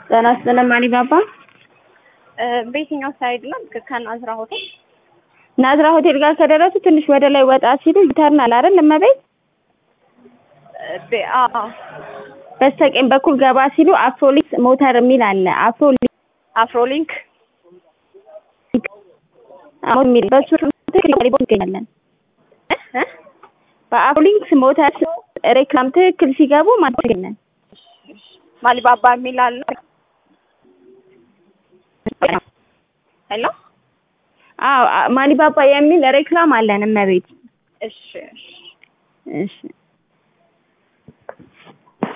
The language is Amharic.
ጤና ይስጥልን አሊባባ። በየትኛው ሳይድ ነው? ከናዝራ ሆቴል ናዝራ ሆቴል ጋር ከደረሱ ትንሽ ወደ ላይ ወጣ ሲሉ ይተርናል አይደል? እመቤት አዎ በስተቀኝ በኩል ገባ ሲሉ አፍሮሊክስ ሞተር የሚል አለ። አፍሮሊክስ አፍሮሊንክ አሁን የሚል በሱ ትክክል ይገኛለን። በአፍሮሊክስ ሞተር ሬክላም ትክክል ሲገቡ ማለት ይገኛል። ማሊባባ የሚል አለ። ሄሎ አዎ ማሊባባ የሚል ሬክላም አለን እመቤት። እሺ እሺ